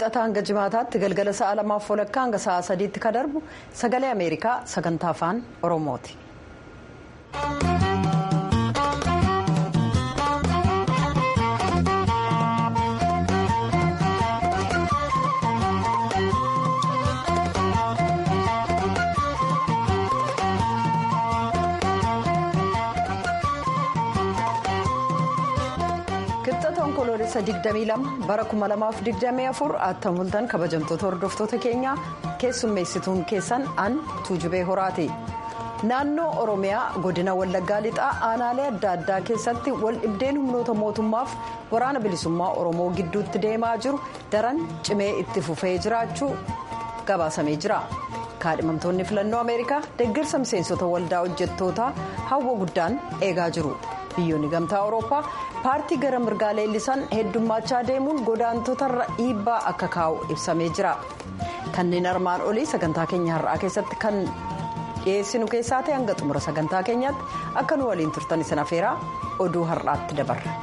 wixataa hanga jimaataatti galgala sa'a lamaaf walakkaa hanga sa'a sadiitti ka darbu sagalee ameerikaa sagantaa afaan oromooti. onkoloolessa 22 bara 2024 attam bultan kabajamtoota hordoftoota keenyaa keessummeessituun keessan an tuujubee horaati naannoo oromiyaa godina wallaggaa lixaa aanaalee adda addaa keessatti wal dhibdeen humnoota mootummaaf waraana bilisummaa oromoo gidduutti deemaa jiru daran cimee itti fufee jiraachuu gabaasamee jira kaadhimamtoonni filannoo ameerikaa deeggarsa miseensota waldaa hojjettootaa hawwa guddaan eegaa jiru. biyyoonni gamtaa awurooppaa paartii gara mirgaa leellisan heddummaachaa deemuun godaantotarra dhiibbaa akka kaa'u ibsamee jira kanneen armaan olii sagantaa keenya har'aa keessatti kan dhiyeessinu keessaa ta'e hanga xumura sagantaa keenyaatti akka nu waliin turtan isin afeeraa oduu har'aatti dabarra.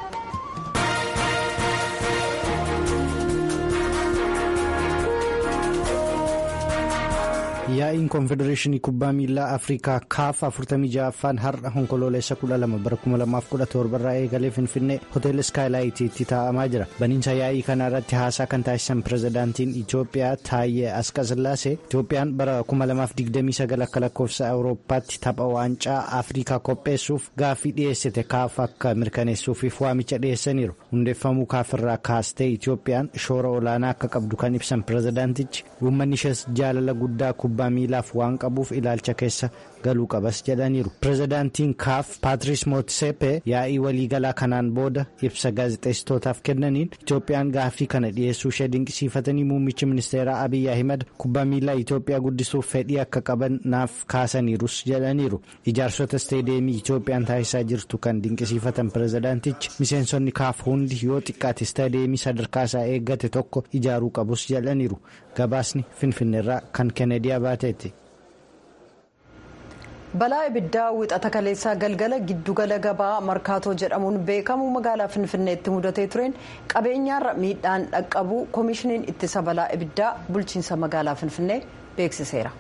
yaa'iin koonfedereeshinii kubbaa miilaa afrikaa kaaf 46ffaan har'a onkoloolessa 12 bara 2017 irraa eegalee finfinnee hoteela iskaayilaayitiitti taa'amaa jira baniinsa yaa'ii kana irratti haasaa kan taasisan pirezidaantiin itiyoophiyaa taayyee askasillaasee itiyoophiyaan bara 2029 akka lakkoofsa awurooppaatti tapha waancaa afrikaa qopheessuuf gaaffii dhiyeessite kaaf akka mirkaneessuufiif waamicha dhiyeessaniiru hundeeffamuu kaafirraa kaastee itiyoophiyaan shoora olaanaa akka qabdu kan ibsan pirezidaantichi uummanni ishees jaalala guddaa kubbaa miilaaf waan qabuuf ilaalcha keessa galuu qabas jedhaniiru pirezidaantiin kaaf paatris mootsepe yaa'ii waliigalaa kanaan booda ibsa gaazexeessitootaaf kennaniin itiyoophiyaan gaaffii kana dhiyeessuu ishee dinqisiifatanii muummichi ministeeraa abiyyi ahimad kubbaa miilaa itiyoophiyaa guddisuuf fedhii akka qaban naaf kaasaniirus jedhaniiru ijaarsota isteediyeemii itiyoophiyaan taasisaa jirtu kan dinqisiifatan pirezidaantichi miseensonni kaaf hundi yoo xiqqaate isteediyeemii sadarkaasaa eeggate tokko ijaaruu qabus jedhaniiru gabaasni finfinneerraa kan kennediyaa baateetti. balaa ibiddaa wixata kaleessaa galgala giddugala gabaa markaatoo jedhamuun beekamu magaalaa finfinneetti mudatee tureen qabeenyaarra miidhaan dhaqqabuu koomishiniin ittisa balaa ibiddaa bulchiinsa magaalaa finfinnee beeksiseera.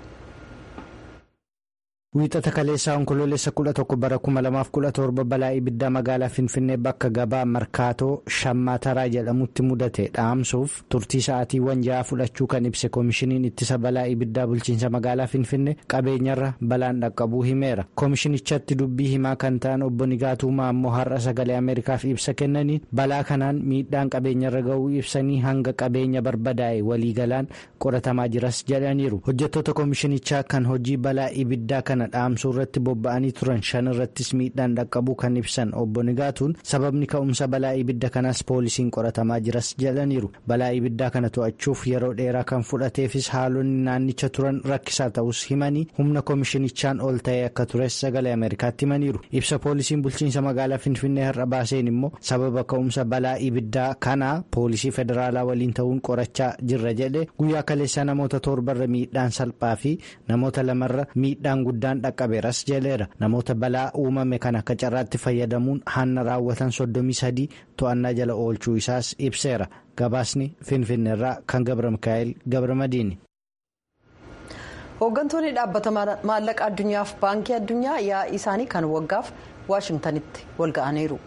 wiixata kaleessaa onkoloolessa 11 bara 2017 balaa ibiddaa magaalaa finfinnee bakka gabaa markaatoo shammataraa jedhamutti mudate dhaamsuuf turtii sa'aatiiwwan ja'a fudhachuu kan ibse koomishiniin ittisa balaa ibiddaa bulchiinsa magaalaa finfinnee qabeenyarra balaan dhaqqabuu himeera koomishinichatti dubbii himaa kan ta'an obbo Nigaatuumaa ammoo har'a sagalee ameerikaaf ibsa kennaniin balaa kanaan miidhaan qabeenyarra ga'uu ibsanii hanga qabeenya barbadaa'e waliigalaan qoratamaa jiras jedhaniiru hojjettoota koomishinichaa kan hojii balaa ibiddaa kana dhaamsuu irratti bobba'anii turan shan irrattis miidhaan dhaqqabuu kan ibsan obbo Nigaatuun sababni ka'umsa balaa ibidda kanaas poolisiin qoratamaa jiras jedhaniiru balaa ibiddaa kana to'achuuf yeroo dheeraa kan fudhateefis haalonni naannicha turan rakkisaa ta'us himanii humna koomishinichaan ol ta'ee akka tures sagalee ameerikaatti himaniiru ibsa poolisiin bulchiinsa magaalaa finfinnee har'a baaseen immoo sababa ka'umsa balaa ibiddaa kanaa poolisii federaalaa waliin ta'uun qorachaa jirra jedhe guyyaa kaleessaa namoota torbarra miidhaan salphaa fi namoota lamarra miidhaan guddaan dhaqqabeeras jedheera namoota balaa uumame kan akka carraatti fayyadamuun hanna raawwatan soddomii sadii to'annaa jala oolchuu isaas ibseera gabaasni finfinneerraa kan gabra mikaa'el gabra madiini. hooggantoonni dhaabbata maallaqa addunyaaf baankii addunyaa yaa'ii isaanii kan waggaaf waashingtanitti walga'aniiru.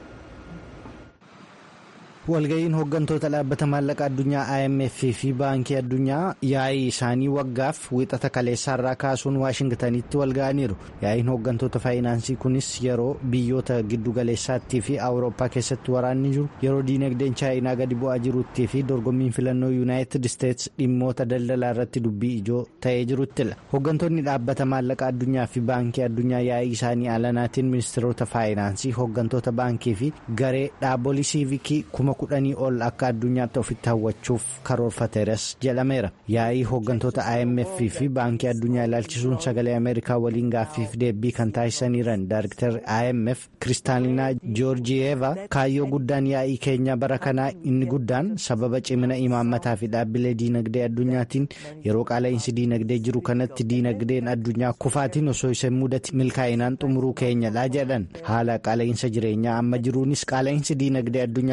walga'iin hooggantoota dhaabbata maallaqa addunyaa imf fi baankii addunyaa yaa'ii isaanii waggaaf wiixata kaleessaarraa kaasuun waashingtanitti walga'aniiru yaa'iin hooggantoota faayinaansii kunis yeroo biyyoota giddugaleessaattii fi awurooppaa keessatti waraanni jiru yeroo diinagdeen chaayinaa gadi bu'aa jirutti fi dorgommiin filannoo yuunaayitid isteets dhimmoota daldalaa irratti dubbii ijoo ta'ee jiruttila hooggantoonni dhaabbata maallaqa addunyaa fi baankii addunyaa yaa'ii isaanii alanaatiin ministeerota faayinaansii hooggantoota baankii fi garee dhaabbolii siivikii kuma kudhanii ol akka addunyaatti ofitti hawwachuuf karoorfateeras jedhameera yaa'ii hooggantoota imf fi baankii addunyaa ilaalchisuun sagalee ameerikaa waliin gaaffiif deebii kan taasisaniiran daayiriktar imf kiristaalinaa joorjiyeeva kaayyoo guddaan yaa'ii keenya bara kanaa inni guddaan sababa cimina imaammataa fi dhaabbilee diinagdee addunyaatiin yeroo qaala'insi diinagdee jiru kanatti diinagdeen addunyaa kufaatiin osoo isa mudate milkaa'inaan xumuruu keenyadha jedhan haala qaala'insa jireenyaa amma jiruunis qaala'insi diinagdee addunyaa guddaan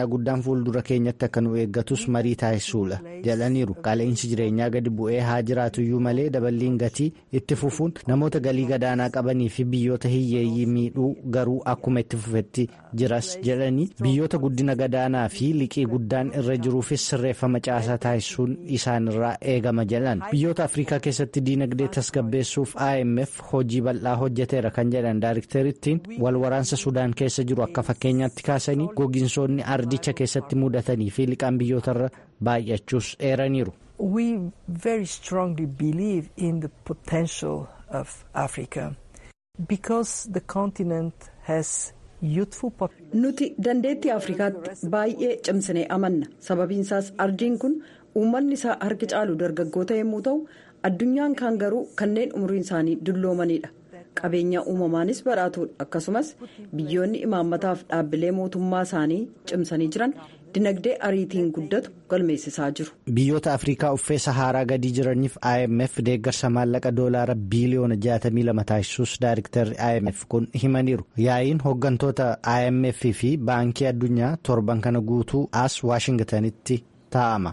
fuuldura keenyatti akka nu eeggatus marii taasisuudha jedhaniiru qaala'insi jireenyaa gadi bu'ee haa jiraatuyyuu malee daballiin gatii itti fufuun namoota galii gadaanaa qabanii fi biyyoota hiyyeeyyii miidhuu garuu akkuma itti fufetti jiras jedhanii biyyoota guddina gadaanaa fi liqii guddaan irra jiruufis sirreeffama caasaa taasisuun isaanirraa eegama jedhan biyyoota afrikaa keessatti diinagdee tasgabbeessuuf imf hojii bal'aa hojjeteera kan jedhan daayirikteerittiin wal waraansa sudaan keessa jiru akka fakkeenyaatti kaasanii gogiinsoonni ardicha keessatti mudatanii fi liqaan biyyootarra baay'achuus eeraniiru. We very strongly believe in the potential of Africa because the continent has youthful Nuti dandeettii Afrikaatti baay'ee cimsinee amanna. Sababiinsaas ardiin kun uummanni isaa harki caalu dargaggoota yommuu ta'u addunyaan kaan garuu kanneen umriin isaanii dulloomanidha. qabeenya uumamaanis badhaatuudha akkasumas biyyoonni imaammataaf dhaabbilee mootummaa isaanii cimsanii jiran dinagdee ariitiin guddatu galmeessisaa jiru. biyyoota afrikaa uffee saharaa gadii jiraniif imf deeggarsa maallaqa doolaara biiliyoona 62 taasisuus daayiriktarri imf kun himaniiru yaa'iin hooggantoota imf fi baankii addunyaa torban kana guutuu as waashingtanitti taa'ama.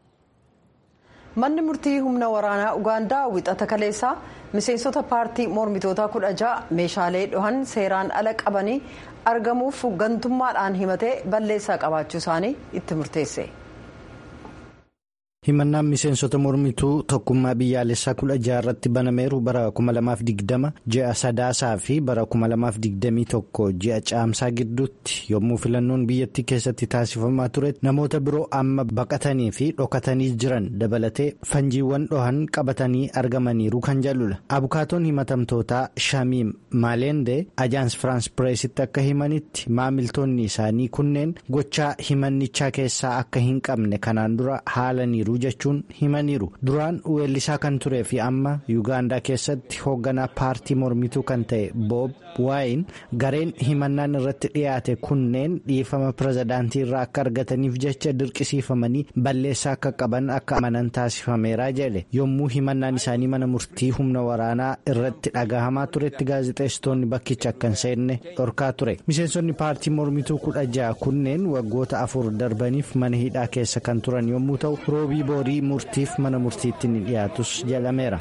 manni murtii humna waraanaa ugaandaa wixata kaleessaa miseensota paartii mormitootaa kudha ja'a meeshaalee dhohan seeraan ala qabanii argamuuf gantummaadhaan himatee balleessaa qabaachuu isaanii itti murteesse. himannaan miseensota mormituu tokkummaa biyyaalessaa kudha ja'a irratti banameeru bara 2020 ji'a sadaasaa fi bara 2021 ji'a caamsaa gidduutti yommuu filannoon biyyattii keessatti taasifamaa ture namoota biroo amma baqatanii fi dhokatanii jiran dabalatee fanjiiwwan dhohan qabatanii argamaniiru kan jedhudha abukaatoon himatamtootaa shamiim maalende ajaans firaans pireesitti akka himanitti maamiltoonni isaanii kunneen gochaa himannichaa keessaa akka hin qabne kanaan dura haalaniiru. jechuun himaniiru duraan weellisaa kan turee fi amma yuugaandaa keessatti hoogganaa paartii mormituu kan ta'e boob waayin gareen himannaan irratti dhiyaate kunneen dhiifama pirezidaantii irraa akka argataniif jecha dirqisiifamanii balleessaa akka qaban akka amanan taasifameera jedhe yommuu himannaan isaanii mana murtii humna waraanaa irratti dhagahamaa turetti gaazexeessitoonni bakkicha akka hin seenne dhorkaa ture miseensonni paartii mormituu kudha ja'a kunneen waggoota afur darbaniif mana hidhaa keessa kan turan yommuu ta'u roobii boorii murtiif mana murtiitti ni dhiyaatus jedhameera.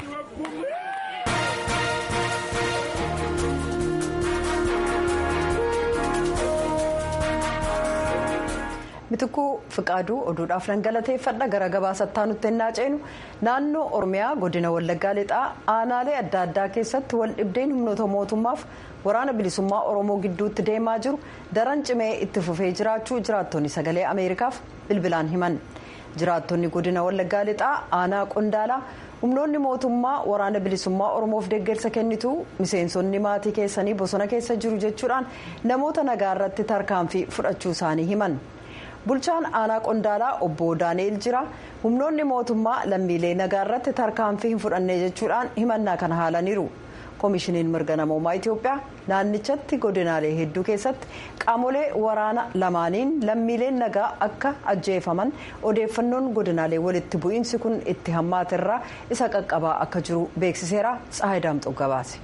mitikuu fiqaaduu oduudhaaf nan galateeffadha gara gabaasattaa nutti ennaa ceenu naannoo oromiyaa godina wallaggaa lixaa aanaalee adda addaa keessatti wal dhibdeen humnoota mootummaaf waraana bilisummaa oromoo gidduutti deemaa jiru daran cimee itti fufee jiraachuu jiraattonni sagalee ameerikaaf bilbilaan himan jiraattonni godina wallaggaa lixaa aanaa qondaalaa humnoonni mootummaa waraana bilisummaa oromoof deeggarsa kennitu miseensonni maatii keessanii bosona keessa jiru jechuudhaan namoota nagaa irratti tarkaanfii fudhachuu isaanii himan. bulchaan aanaa qondaalaa obbo daani'el jira humnoonni mootummaa lammiilee nagaa irratti tarkaanfii hin fudhanne jechuudhaan himannaa kana haalaniiru koomishiniin mirga namoomaa itiyoophiyaa naannichatti godinaalee hedduu keessatti qaamolee waraana lamaaniin lammiileen nagaa akka ajjeefaman odeeffannoon godinaalee walitti bu'iinsi kun itti hammaaterraa isa qaqqabaa akka jiru beeksiseera tsaayidaamxoo gabaase.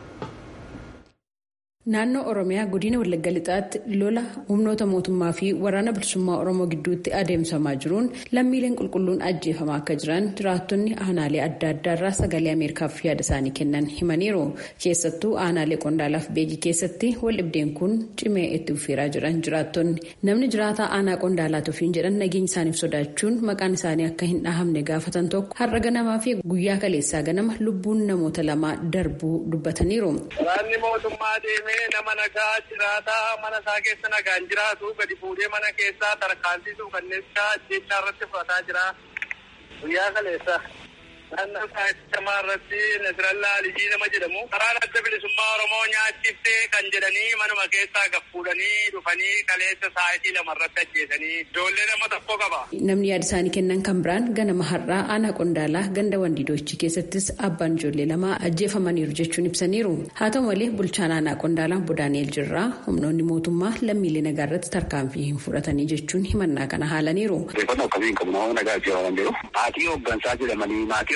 Naannoo Oromiyaa godina Wallagga Lixaatti lola humnoota mootummaa fi waraana bilisummaa Oromoo gidduutti adeemsamaa jiruun lammiileen qulqulluun ajjeefamaa akka jiran jiraattonni aanaalee adda addaa irraa sagalee Ameerikaaf yaada isaanii kennan himaniiru. Keessattuu aanaalee Qondaalaaf Beegii keessatti wal dhibdeen kun cimee itti fufeeraa jiran jiraattonni. Namni jiraataa aanaa Qondaalaa tufiin jedhan nageenya isaaniif sodaachuun maqaan isaanii akka hin dhahamne gaafatan tokko har'a ganamaa fi guyyaa kaleessaa ganama lubbuun namoota lamaa darbuu dubbataniiru. nama nagaa jiraataa mana isaa keessa nagaan jiraatu gadi fuudhee mana keessaa tarkaanfisuu kanneen jechaa irratti fudhataa jira guyyaa kaleessa. naannoo saaxilamaa irratti nasirallaa alijii nama jedhamu karaan adda bilisummaa oromoo nyaachiftee kan jedhanii manuma keessaa gaffuudhanii dhufanii kaleessa saayitii lama irratti ajjeesanii ijoollee nama tokko qaba. Namni yaada isaanii kennan kan biraan ganama har'aa aanaa qondaalaa ganda wandiidoochi keessattis abbaan ijoollee lama ajjeefamaniiru jechuun ibsaniiru. Haa ta'u malee bulchaan aanaa qondaalaa Bodaani'el Jirraa humnoonni mootummaa lammiilee nagaa irratti tarkaanfii hin fudhatanii jechuun himannaa kana haalaniiru. Odeeffannoo akkamiin qabu namoota nagaa ajjeefaman jiru. Maatii hooggansaa jedhamanii maatii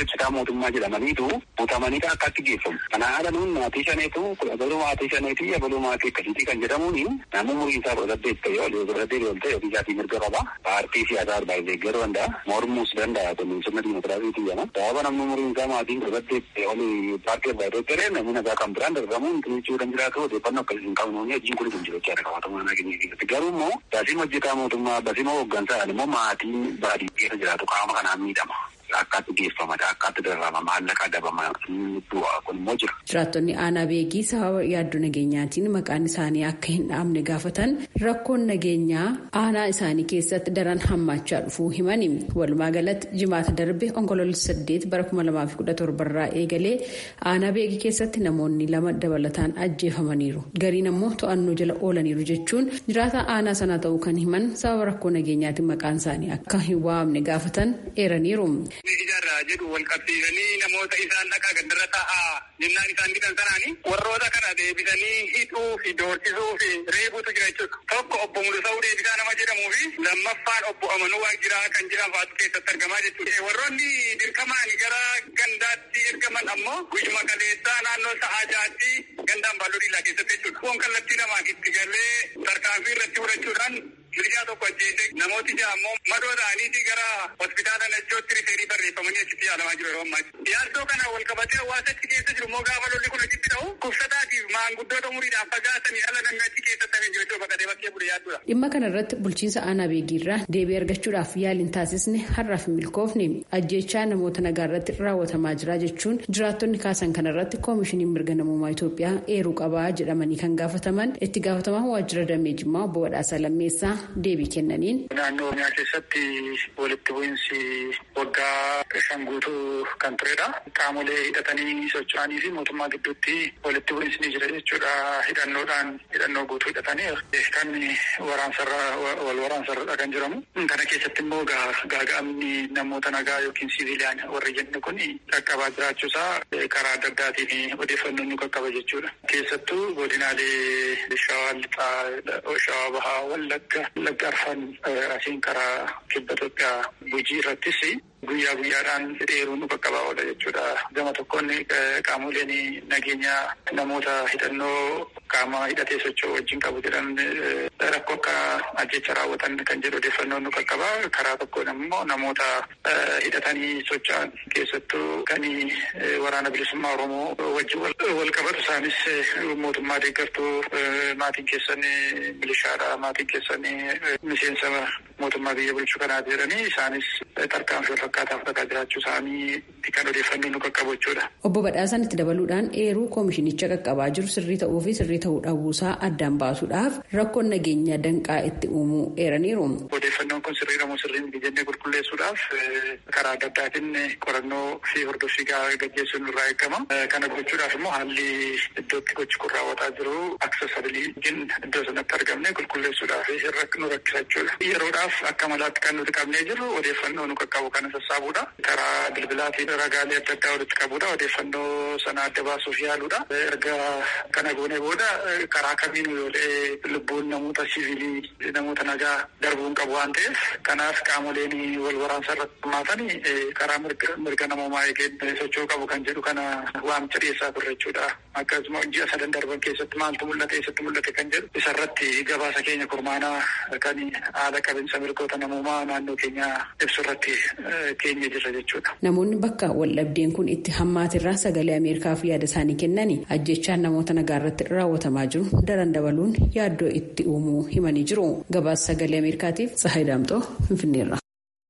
hojjetaa mootummaa jedhamaniitu butamanii akkatti geeffamu. Kana haala nuun maatii shaneetu abaluu maatii shaneetii abaluu maatii akkasiitii kan jedhamuuni namni umuriin isaa kudha saddeet ta'e olii kudha saddeet ol ta'e ofii isaatii mirga qaba. Paartii siyaasaa arbaa deeggaruu danda'a. Mormuus danda'a. Kun sirna diimokiraasiitii jedhama. Sababa namni umuriin isaa maatiin kudha saddeet ta'e olii paartii arbaa deeggaree namni nagaa kan biraan darbamuun jechuu kan jiraatu odeeffannoo akkasii hin qabnu hojiin kun kun jiru jechaadha qabatama nagaa keenya keessatti. Garuu immoo baasii hojjetaa mootummaa baasii hooggansaa immoo maatiin baadiyyaa keessa jiraatu qaama kanaan miidhama. Akkaatti geeffamata akkaatti dararama maallaqa dabama du'a kun immoo jira. Jiraattonni aanaa beekii sababa yaaddoo nageenyaatiin maqaan isaanii akka hin dhaamne gaafatan rakkoon nageenyaa aanaa isaanii keessatti daran hammaachaa dhufuu himani. Walumaa galatti jimaata darbe onkoloolessa saddeet bara kuma lamaa fi kudha torbarraa eegalee aanaa beekii keessatti namoonni lama dabalataan ajjeefamaniiru. Gariin ammoo to'annoo jala oolaniiru jechuun jiraata aanaa sana ta'uu kan himan sababa rakkoo nageenyaatiin maqaan isaanii akka hin waamne gaafatan eeraniiru. Ijaarraa jedhu wal qabsiisanii namoota isaan dhaqaa gaddarra taa'aa jennaan isaan didan sanaani warroota kana deebisanii hidhuu fi doorsisuu fi reebuutu jira jechuudha. Tokko obbo Mulusa'uu Deebisaa nama jedhamuu fi lammaffaan obbo Amanuu Waajiraa kan jedhan fa'aatu keessatti argamaa jechuudha. Warroonni dirqamaan gara gandaatti ergaman ammoo guyyuma kaleessaa naannoo sa'aa jaatti gandaan baalloo dhiillaa keessatti jechuudha. Kun kallattii namaa itti galee tarkaanfii irratti fudhachuudhaan milishaa tokko ajjeese namooti ja'a ammoo madoo ta'aniiti gara hospitaala Najjootti rifeerii barreeffamanii achitti yaalamaa jiru yeroo ammaa. Yaaddoo kana wal qabatee hawaasa achi keessa jiru immoo gaafa lolli kun achitti ta'u kubsataatiif maanguddoota umuriidhaan fagaatanii ala namni achi keessatti hafee jiru bakka bakkee bude yaadduudha. Dhimma kana irratti bulchiinsa aanaa beegiirraa deebii argachuudhaaf yaaliin taasisne har'aaf hin milkoofne ajjechaa namoota nagaa irratti raawwatamaa jira jechuun jiraattonni kaasan kana irratti koomishiniin mirga namummaa Itoophiyaa eeruu qabaa jedhamanii kan gaafataman itti gaafatamaa waajjira damee jimmaa obbo Badhaasaa Lammeessaa deebii kennaniin. Naannoo Oromiyaa keessatti walitti bu'iinsi waggaa shan guutuu kan turedha. Qaamolee hidhatanii socho'anii fi mootummaa gidduutti walitti bu'iinsi ni jira jechuudha. Hidhannoodhaan hidhannoo guutuu hidhatanii kan waraansarra wal waraansarra kan jiramu. Kana keessatti immoo gaaga'amni namoota nagaa yookiin siviiliyaan warri jenne kun qaqqabaa jiraachuusaa karaa adda addaatiin odeeffannoon nu qaqqaba jechuudha. Keessattuu godinaalee shawaa lixaa, shawaa bahaa, wallagga, wallagga arfan asiin karaa kibba Itoophiyaa gujii irrattis guyyaa guyyaadhaan dheeruun nu qaqqabaa oola jechuudha. Gama tokkoon qaamoleen nageenya namoota hidhannoo qaama hidhatee socho'u wajjin qabu jedhan rakkoo akka ajjecha raawwatan kan jedhu odeeffannoo nu qaqqabaa. Karaa tokkoon immoo namoota hidhatanii socho'an keessattuu kan waraana bilisummaa Oromoo wajjin wal qabatu isaanis mootummaa deeggartuu maatiin keessan milishaadha maatiin keessan miseensa mootummaa biyya bulchuu kanaati jedhanii isaanis tarkaanfii wal fakkaataa fudhataa jiraachuu isaanii kan odeeffannoo nu qaqqabu jechuudha. Obbo Badhaasaan itti dabaluudhaan eeruu koomishinicha qaqqabaa jiru sirrii ta'uu fi sirrii ta'uu dhabuusaa addaan baasuudhaaf rakkoon nageenya danqaa itti uumuu eeraniiru. Odeeffannoon kun sirrii moo sirrii miti jennee qulqulleessuudhaaf karaa adda addaatiin qorannoo fi hordoffii gaggeessuun irraa eegama. Kana gochuudhaaf immoo haalli iddootti gochi kun raawwataa jiru aksesabiliitiin iddoo sanatti argamne qulqulleessuudhaaf nu rakkisa jechuudha. Yeroodhaaf akka malaatti kan nuti qabnee jirru odeeffannoo nu qaqqabu kana sassaabuudha. Karaa bilbilaatiin ragaalee adda addaa walitti qabuudha. Odeeffannoo sana adda baasuuf yaaluudha. Erga kana goone booda karaa kamiin yoolee lubbuun namoota siviilii namoota nagaa darbuun qabu waan ta'eef kanaaf qaamoleen wal waraansa irratti hirmaatan karaa mirga namoomaa eegeen socho'uu qabu kan jedhu kana waamicha dhiyeessaa turre jechuudha. Akkasuma ji'a sadan darban keessatti maaltu mul'ate eessatti mul'ate kan jedhu isarratti gabaasa keenya kurmaanaa kan haala qabinsa mirgoota namoomaa naannoo keenya ibsu irratti keenya jirra jechuudha. Namoonni bakka waldhabdeen kun itti hammaatirraa sagalee Ameerikaaf yaada isaanii kennani ajjechaan namoota nagaa irratti raawwatamaa jiru daran dabaluun yaaddoo itti uumuu himanii jiru. Gabaasa sagalee Ameerikaatiif Tsahayi Daamxoo Finfinneerra.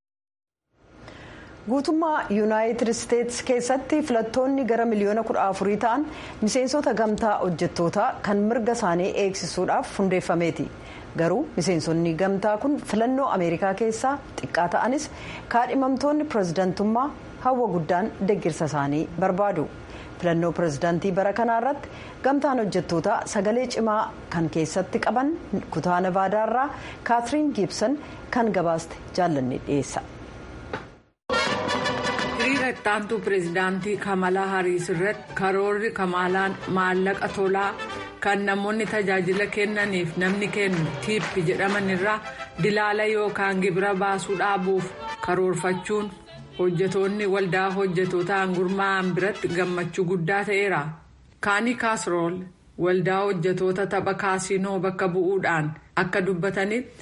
guutummaa yuunaayitid isteetsi keessatti filattoonni gara miliyoona kudha afurii ta'an miseensota gamtaa hojjettootaa kan mirga isaanii eegsisuudhaaf hundeeffameeti garuu miseensonni gamtaa kun filannoo ameerikaa keessaa xiqqaa ta'anis kaadhimamtoonni pirezidantummaa hawwa guddaan deggirsa isaanii barbaadu filannoo pirezidaantii bara kanaa irratti gamtaan hojjettootaa sagalee cimaa kan keessatti qaban kutaa navaadaarraa kaatiriin giibsan kan gabaaste jaallanne dhiyeessa. hiriira ittaantuu pireezidaantii kamalaa hariis irratti karoorri kamalaan maallaqa tolaa kan namoonni tajaajila kennaniif namni kennu tiippi jedhaman irraa dilaala yookaan gibira baasuu dhaabuuf karoorfachuun hojjetoonni waldaa hojjetootaan gurmaa'an biratti gammachuu guddaa ta'eera kaanii kaasrool waldaa hojjetoota tapha kaasinoo bakka bu'uudhaan akka dubbatanitti.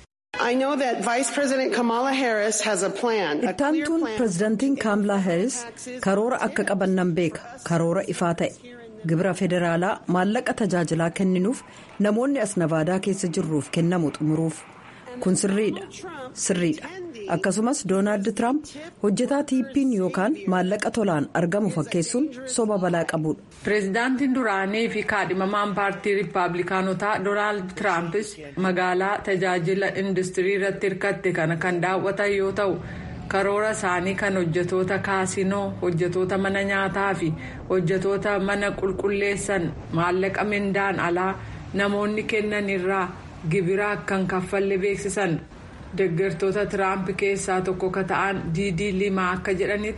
ittaantuun pirezidaantiin kaamlaa heeris karoora akka qaban nan beeka karoora ifaa ta'e gibira federaalaa maallaqa tajaajilaa kenninuuf namoonni as navaadaa keessa jirruuf kennamu xumuruuf kun sirriidha sirriidha akkasumas doonaald tiraamp hojjetaa tiippiin yookaan maallaqa tolaan argamu fakkeessuun soba balaa qabudha. pireezidaantiin duraanii fi kaadhimamaan paartii riippaabilikaanotaa doonaald tiraampis magaalaa tajaajila industirii irratti hirkatte kana kan daawwatan yoo ta'u karoora isaanii kan hojjetoota kaasinoo hojjetoota mana nyaataa fi hojjetoota mana qulqulleessan maallaqa mindaan alaa namoonni kennan irraa gibira akkan kaffalle beeksisan deeggartoota tiraamp keessaa tokko ka ta'an diidii limaa akka jedhanitti.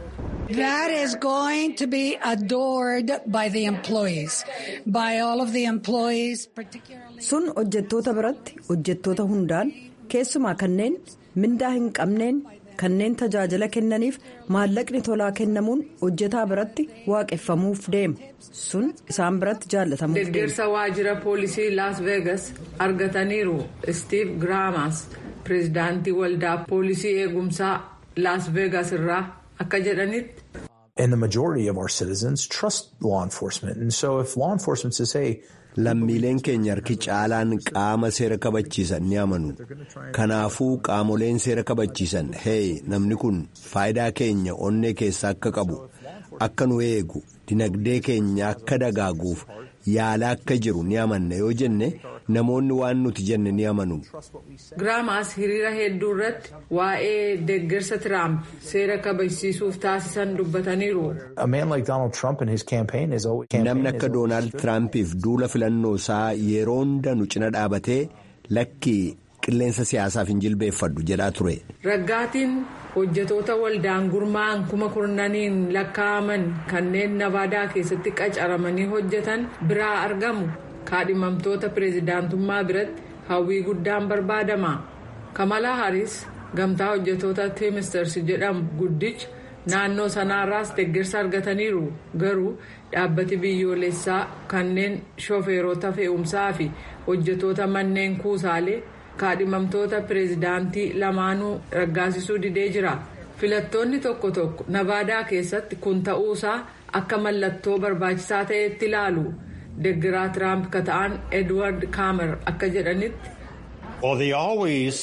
That is going to be adored by the employees, by all of the employees, particularly. Sun hojjettoota biratti hojjettoota hundaan keessumaa kanneen mindaa hin qabneen kanneen tajaajila kennaniif maallaqni tolaa kennamuun hojjetaa biratti waaqeffamuuf deema sun isaan biratti jaallatamuuf deema. deeggarsa waajjira poolisii las vegas argataniiru steve graamas pireezidaantii waldaa poolisii eegumsaa las vegas irraa akka jedhanitti. And the majority of our citizens trust law enforcement. And so if law enforcement says, hey, Lammiileen keenya harki caalaan qaama seera kabachiisan ni amanu. Kanaafuu qaamoleen seera kabachiisan hey namni kun faayidaa keenya onnee keessa akka qabu akka nu eegu dinagdee keenya akka dagaaguuf yaala akka jiru ni amanna yoo jenne namoonni waan nuti jenne ni amanu. Giraamaas hiriira hedduu irratti waa'ee deeggarsa Tiraamp seera kabachiisuuf taasisan dubbataniiru. a man like Donald Trump and his campaign is always. Namni akka Doonaald Tiraampiif duula filannoo isaa yeroo hunda nu cina dhaabatee lakkii qilleensa siyaasaaf hin jilbeeffadhu jedhaa ture. Raggaatiin hojjetoota waldaan gurmaa'an kuma kurnaniin lakkaa'aman kanneen navaadaa keessatti qacaramanii hojjetan biraa argamu kaadhimamtoota pireezidaantummaa biratti hawwii guddaan barbaadama. Kamalaa Haris gamtaa hojjetoota Teemisters jedhamu guddicha naannoo sanaarraas deeggarsa argataniiru garuu dhaabbati biyyoolessaa kanneen shofeerota fe'umsaa fi hojjetoota manneen kuusaalee. kaadhimamtoota pireezidaantii lamaanuu raggaasisuu didee jira filattoonni tokko tokko navaadaa keessatti kun ta'uusaa akka mallattoo barbaachisaa ta'etti ilaalu deeggaraa tiraamp ka ta'an edward kaamer akka jedhanitti. Well, they always,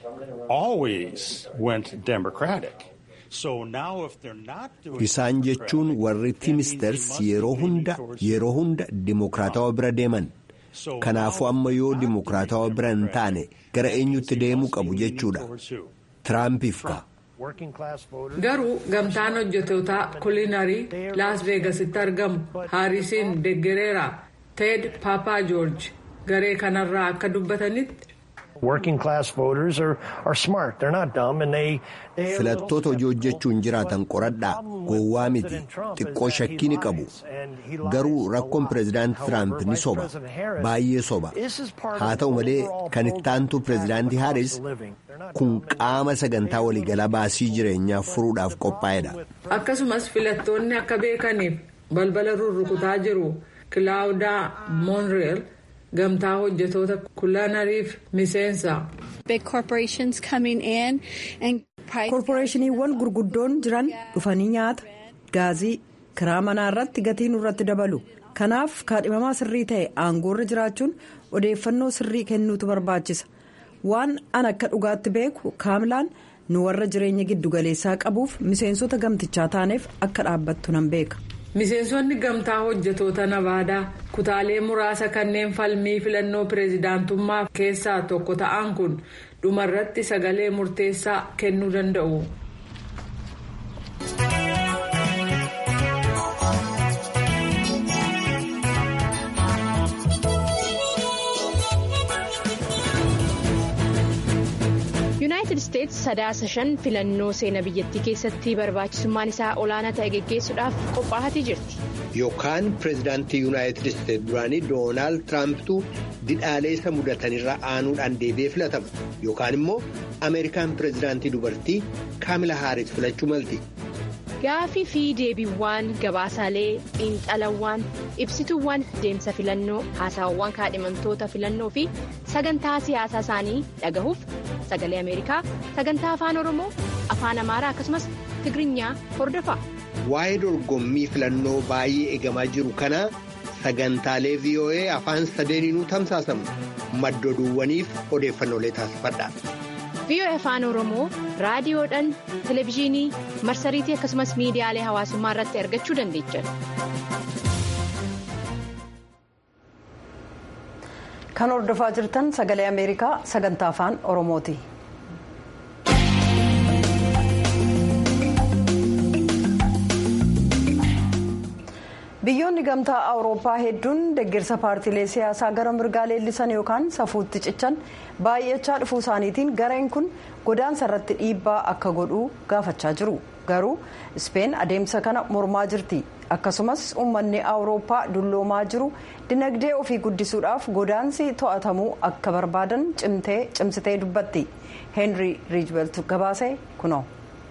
always went Democratic. So now if they're not doing Isaan jechuun warri Tiimisters yeroo hunda yeroo hunda dimokiraatawaa bira deeman. Kanaafuu amma yoo dimokiraatawaa bira hin taane gara eenyutti deemuu qabu jechuudha. Tiraampiif ka. Garuu gamtaan hojjetootaa kulinarii Las Veegasitti argamu Haarisiin deeggareera Ted Papa George garee kanarraa akka dubbatanitti. Working class voters are, are smart. They're not dumb and they. Filattoota hojii hojjechuun jiraatan qoradhaa gowwaa miti xiqqoo shakkii ni qabu garuu rakkoon pireezidaantii Tiraamp ni soba baay'ee soba haa ta'u malee kan ittaantu pireezidaantii Haaris kun qaama sagantaa waliigalaa baasii jireenyaa furuudhaaf qophaa'edha. Akkasumas filattoonni akka beekaniif balbala rurrukutaa jiru Kilaawudaa Moonreel. gamtaa hojjetoota kulanariif miseensa. koorporeeshiniiwwan gurguddoon jiran dhufanii nyaata gaazii kiraa manaa irratti gatii nurratti dabalu kanaaf kaadhimamaa sirrii ta'e aangoorra jiraachuun odeeffannoo sirrii kennuutu barbaachisa waan an akka dhugaatti beeku kaamlaan nu warra jireenya giddugaleessaa qabuuf miseensota gamtichaa taaneef akka dhaabbattu nan beeka. miseensonni gamtaa hojjetoota navaadaa kutaalee muraasa kanneen falmii filannoo pireezidaantummaa keessaa tokko ta'an kun dhumarratti sagalee murteessaa kennuu danda'u. yuunaayitid isteetsi sadaasa shan filannoo seenaa biyyattii keessatti barbaachisummaan isaa olaanaa ta'e geggeessuudhaaf qophaa'atii jirti. Yookaan pireezidaantii yuunaayitid isteetsi duraanii doonaald tiraampitu didhaalee isa mudatanirra aanuudhaan deebi'ee filatama yookaan immoo Ameerikaan pireezidaantii dubartii Kaamila Haaris filachuu malti. Gaafii fi deebiiwwan gabaasaalee xiinxalawwan ibsituuwwan deemsa filannoo haasawwan kaadhimamtoota filannoo fi sagantaa siyaasaa isaanii dhagahuuf sagalee ameerikaa sagantaa afaan oromoo afaan amaaraa akkasumas tigirinya hordofaa. Waa'ee dorgommii filannoo baay'ee eegamaa jiru kana sagantaalee VOA afaan sadeeniinuu tamsaasamu maddoduuwwaniif odeeffannoolee taasifadha. VOA afaan oromoo raadiyoodhaan televezyiinii marsariitii akkasumas miidiyaalee hawaasummaa irratti argachuu dandeechan. kan hordofaa jirtan sagalee ameerikaa sagantaa afaan oromooti. biyyoonni gamtaa awurooppaa hedduun deeggarsa paartiilee siyaasaa gara mirgaa leellisan yookaan safuutti cichan baay'achaa dhufuu isaaniitiin gareen kun godaansa irratti dhiibbaa akka godhuu gaafachaa jiru garuu ispeen adeemsa kana mormaa jirti akkasumas uummanni awurooppaa dulloomaa jiru dinagdee ofii guddisuudhaaf godaansi to'atamuu akka barbaadan cimsitee dubbatti heenrii riijbelt gabaasee kunoo.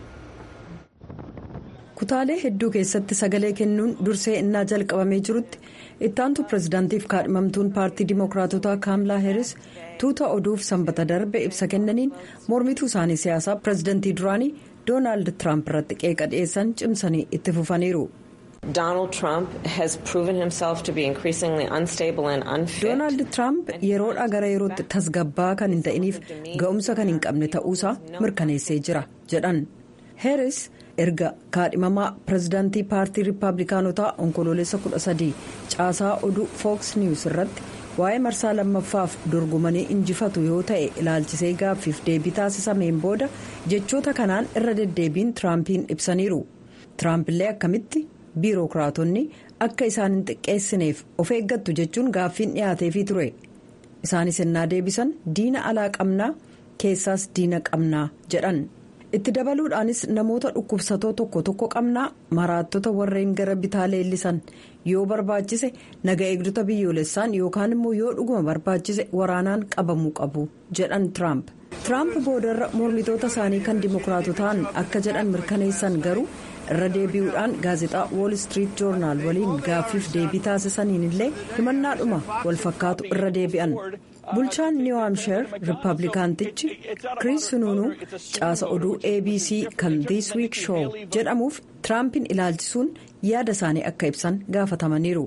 kutaalee hedduu keessatti sagalee kennuun dursee innaa jalqabamee jirutti ittaantu pirezidaantiif kaadhimamtuun paartii dimookiraatotaa kaamlaa heeris tuuta oduuf sanbata darbe ibsa kennaniin mormituu isaanii siyaasaa pirezidaantii duraanii doonaald tiraamp irratti qeeqa dhiyeessan cimsanii itti fufaniiru. Donald Trump has proven himself to be increasingly unstable and unfit. Doonaald Tiraamp yeroodhaa gara yerootti tasgabbaa kan hin ta'iniif ga'umsa kan hin qabne ta'uusaa mirkaneessee jira jedhan heeris. erga kaadhimamaa pirezidaantii paartii riippaabilikaanotaa onkoloolessa 13 caasaa oduu fooks niwus irratti waa'ee marsaa lammaffaaf dorgomanii injifatu yoo ta'e ilaalchisee gaaffiif deebii taasisameen booda jechoota kanaan irra deddeebiin tiraampiin ibsaniiru tiraampiillee akkamitti biirokiraatonni akka isaan hin xiqqeessineef of eeggattu jechuun gaaffiin dhiyaateefii ture isaanis ennaa deebisan diina alaa qabnaa keessaas diina qabnaa jedhan. itti dabaluudhaanis namoota dhukkubsatoo tokko tokko qabnaa maraattota warreen gara bitaa leellisan yoo barbaachise naga eegdota biyyoolessaan yookaan immoo yoo dhuguma barbaachise waraanaan qabamuu qabu jedhan tiraamp tiraamp boodarra mormitoota isaanii kan dimookiraatotaan akka jedhan mirkaneessan garuu irra deebi'uudhaan gaazexaa wool street joornaal waliin gaaffiif deebii taasisaniin illee himannaadhuma walfakkaatu irra deebi'an. bulchaan niw haamshar riippaabilikaantichi kiriis sununuu caasa oduu abc kan this week show jedhamuuf tiraampiin ilaalchisuun yaada isaanii akka ibsan gaafatamaniiru.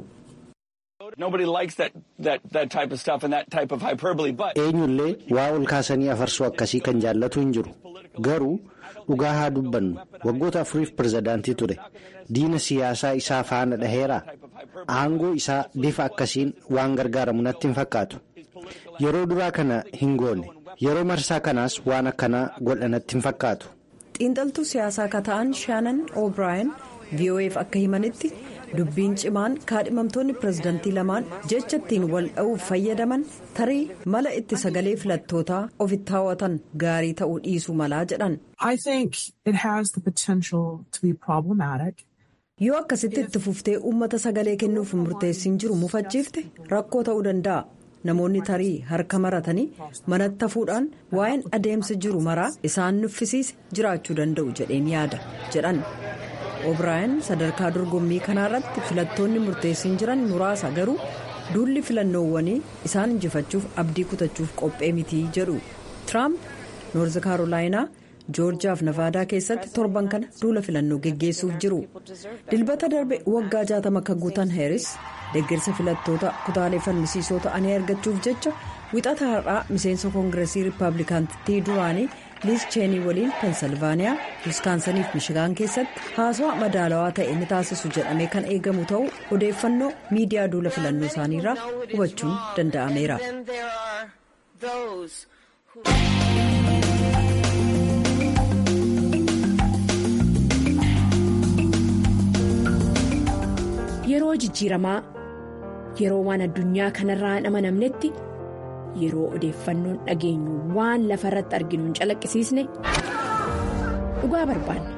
eenyullee waa ol kaasanii afarsuu akkasii kan jaallatu hin jiru garuu dhugaa haa dubbannu waggoota afuriif pirezidaantii ture diina siyaasaa isaa faana dhaheera aangoo isaa bifa akkasiin waan gargaaramu natti hin fakkaatu. yeroo duraa kana hin goone yeroo marsaa kanaas waan akkanaa godhanatti hin fakkaatu. xiinxaltuu siyaasaa akka ta'an shaanan o'brien vo'eef akka himanitti dubbiin cimaan kaadhimamtoonni pirezidaantii lamaan jecha ittiin wal dha'uuf fayyadaman tarii mala itti sagalee filattootaa ofitti hawwatan gaarii ta'uu dhiisuu malaa jedhan. yoo akkasitti itti fuftee uummata sagalee kennuuf murteessiin jiru mufachiifte rakkoo ta'uu danda'a. namoonni tarii harka maratanii manatti hafuudhaan waa'een adeemsa jiru maraa isaan nuffisiise jiraachuu danda'u jedheen yaada jedhan o'brien sadarkaa dorgommii kanaarratti filattoonni murteessiin jiran muraasa garuu duulli filannoowwanii isaan injifachuuf abdii kutachuuf qophee mitii jedhu tiraamp noorzi kaarolaayinaa joorjiyaaf navaadaa keessatti torban kana duula filannoo geggeessuuf jiru dilbata darbe waggaa jaatama akka guutan heeris deeggarsa filattoota kutaalee falmisiisoo ta'anii argachuuf jecha wixata har'aa miseensa koongireesii riippaabilikaantii duraanii liis cheenii waliin pensilvaaniyaa wiskaansaniif mishigaan keessatti haasawaa madaalawaa ta'e ni taasisu jedhamee kan eegamu ta'uu odeeffannoo miidiyaa duula filannoo isaaniirraa hubachuun danda'ameera. yeroo jijjiiramaa yeroo waan addunyaa kanarraa hin amanamnetti yeroo odeeffannoon dhageenyu waan lafa irratti arginu hin calaqqisiisne dhugaa barbaanna.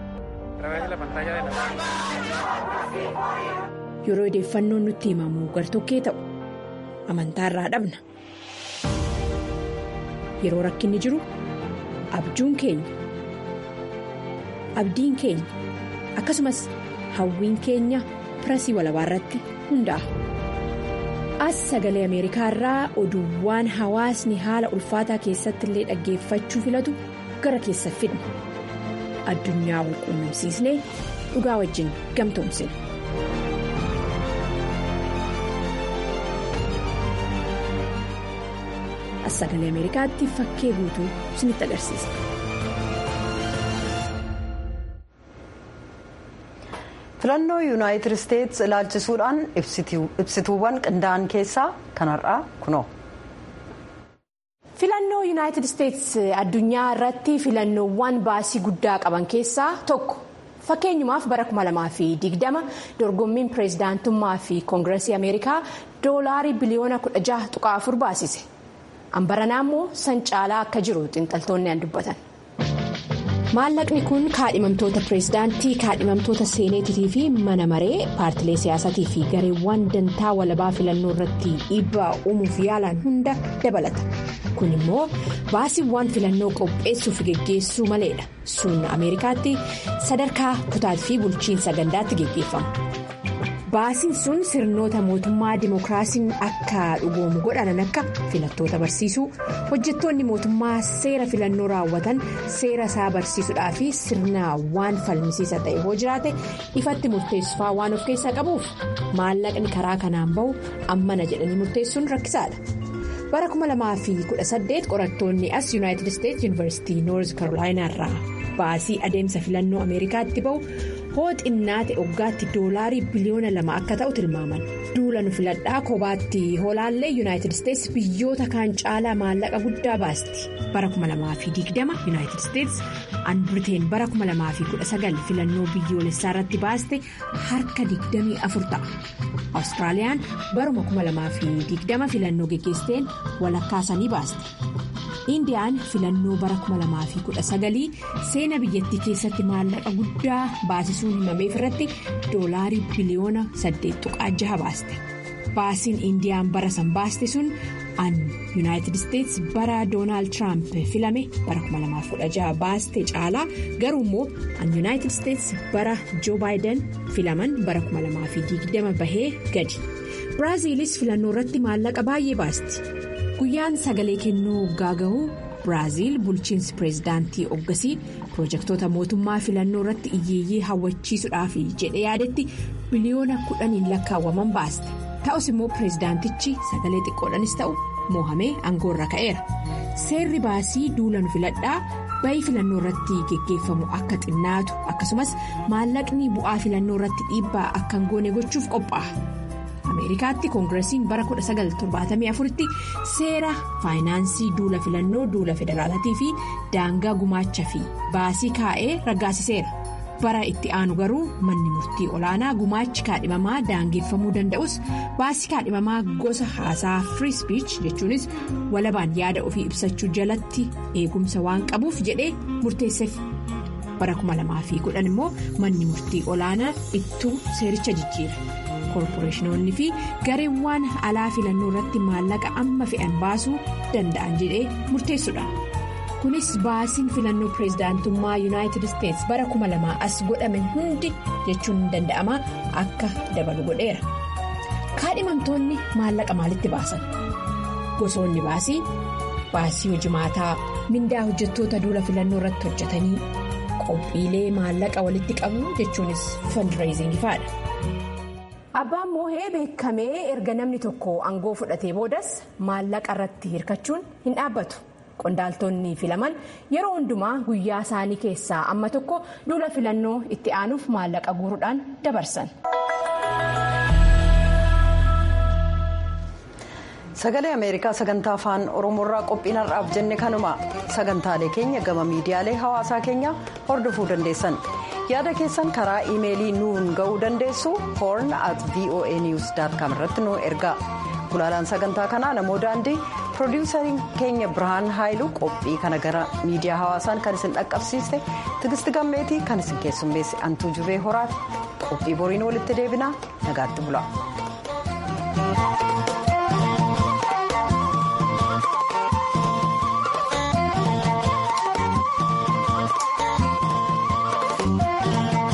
yeroo odeeffannoon nutti himamu gartokkee ta'u amantaa irraa dhabna yeroo rakkinni jiru abjuun keenya abdiin keenya akkasumas hawwiin keenya pirasii walabaa irratti hundaa'a. as sagalee ameerikaa irraa oduuwwan hawaasni haala ulfaataa keessatti illee dhaggeeffachuu filatu gara keessa fidna addunyaa walquunnamsiisnee dhugaa wajjin gamtoomsina. as sagalee ameerikaatti fakkee guutuu isinitti agarsiisa. filannoo yuunaayitid isteetsi ilaalchisuudhaan ibsituuwwan qindaa'an keessaa kanarraa kunoo. filannoo yuunaayitid isteetsi addunyaa irratti filannoowwan baasii guddaa qaban keessaa tokko fakkeenyumaaf bara 2020 dorgommiin pireezidaantummaa fi koongireesii ameerikaa doolaarii biliyoona 16.4 baasise hambaranaa immoo san caalaa akka jiru xiinxaltoonni an dubbatan. maallaqni kun kaadhimamtoota pireezidaantii kaadhimamtoota seeneetitii fi mana maree paartilee siyaasatii fi gareewwan dantaa walabaa filannoo irratti dhiibbaa uumuuf yaalan hunda dabalata kun immoo baasiiwwan filannoo qopheessuu fi geggeessuu maleedha sun ameerikaatti sadarkaa kutaatii fi bulchiinsa gandaatti geggeeffama. baasiin sun sirnoota mootummaa dimookiraasiin akka dhugoomu godhanan akka filattoota barsiisuu hojjettoonni mootummaa seera filannoo raawwatan seera isaa barsiisuudhaa fi sirna waan falmisiisa ta'e hoo jiraate ifatti murteessufaa waan of keessaa qabuuf maallaqni karaa kanaan bahu ammana jedhanii murteessuun rakkisaadha. bara 2018 qorattoonni as yuunaayitid isteetsi yuunivarsiitii noorz karoolaayinaa irraa baasii adeemsa filannoo ameerikaatti bahu. hoo xinnaate waggaatti doolaarii biliyoona lama akka ta'u tilmaaman duula nu filadhaa kophaatti hoolaallee yuunaayitid isteetsi biyyoota kaan caalaa maallaqa guddaa baasti bara 2020 yuunaayitid isteetsi an biriteen bara 2019 filannoo biyyoolessaa irratti baaste harka 24 ta'a awustiraaliyaan baruma 2020 filannoo geggeessiteen walakkaasanii baaste. indiyaan filannoo bara 2019 seena biyyattii keessatti maallaqa guddaa baasisuun himameef irratti doolaarii biliyoona 8.6 baaste baasiin indiyaan bara san baaste sun an yuunaayitid isteetsi bara doonaald tiraamp filame bara 2016 baaste caalaa garuu immoo an yuunaayitid isteetsi bara joo baayiden filaman bara 2020 bahee gadi biraaziilis filannoo irratti maallaqa baay'ee baasti. guyyaan sagalee kennuu gaagahu biraaziil bulchiinsi pireezidaantii oggasii pirojektoota mootummaa filannoo irratti iyyeeyyee hawwachiisuudhaaf jedhee yaadetti biliyoona kudhaniin lakkaawwaman baaste ta'us immoo pireezidaantichi sagalee xiqqoodhanis ta'u moohamee aangoorra ka'eera seerri baasii duula nu filadhaa bayii filannoo irratti geggeeffamu akka xinnaatu akkasumas maallaqni bu'aa filannoo irratti dhiibbaa akka hin goone gochuuf qophaa'a. ameerikaatti koongireesiin bara 1974tti seera faayinaansii duula filannoo duula federaalatii fi daangaa gumaacha fi baasii kaa'ee raggaasiseera bara itti aanu garuu manni murtii olaanaa gumaachi kaadhimamaa daangeffamuu danda'us baasii kaadhimamaa gosa haasaa free speech jechuunis walabaan yaada ofii ibsachuu jalatti eegumsa waan qabuuf jedhee murteesseef bara 2010 immoo manni murtii olaanaa ittuu seericha jijjiira. koorporeeshinoonni fi gareewwan alaa filannoo irratti maallaqa amma fe'an baasuu danda'an jedhee murteessudha kunis baasiin filannoo pireezidaantummaa yuunaayitid isteetsi bara 2000 as godhame hundi jechuun danda'ama akka dabalu godheera kaadhimamtoonni maallaqa maalitti baasan gosoonni baasii baasii hojimaataa mindaa hojjettoota duula filannoo irratti hojjetanii qophiilee maallaqa walitti qabu jechuunis fandireezingifaadha. abbaan moohee beekamee erga namni tokko aangoo fudhatee boodas maallaqa irratti hirkachuun hin dhaabbatu qondaaltonni filaman yeroo hundumaa guyyaa isaanii keessaa amma tokko duula filannoo itti aanuuf maallaqa guuruudhaan dabarsan. sagalee ameerikaa sagantaa afaan oromoorraa qophiin har'aaf jenne kanuma sagantaalee keenya gama miidiyaalee hawaasaa keenya hordofuu dandeessan. yaada keessan karaa iimeelii nuun ga'uu dandeessu horn at voa news com irratti nu ergaa gulaalaan sagantaa kanaa namoo daandii piroodiwusariin keenya birhaan haayilu qophii kana gara miidiyaa hawaasaan kan isin dhaqqabsiiste tigisti gammeetii kan isin keessummeesse antuu jubee horaati qophii boriin walitti deebinaa nagaatti bula.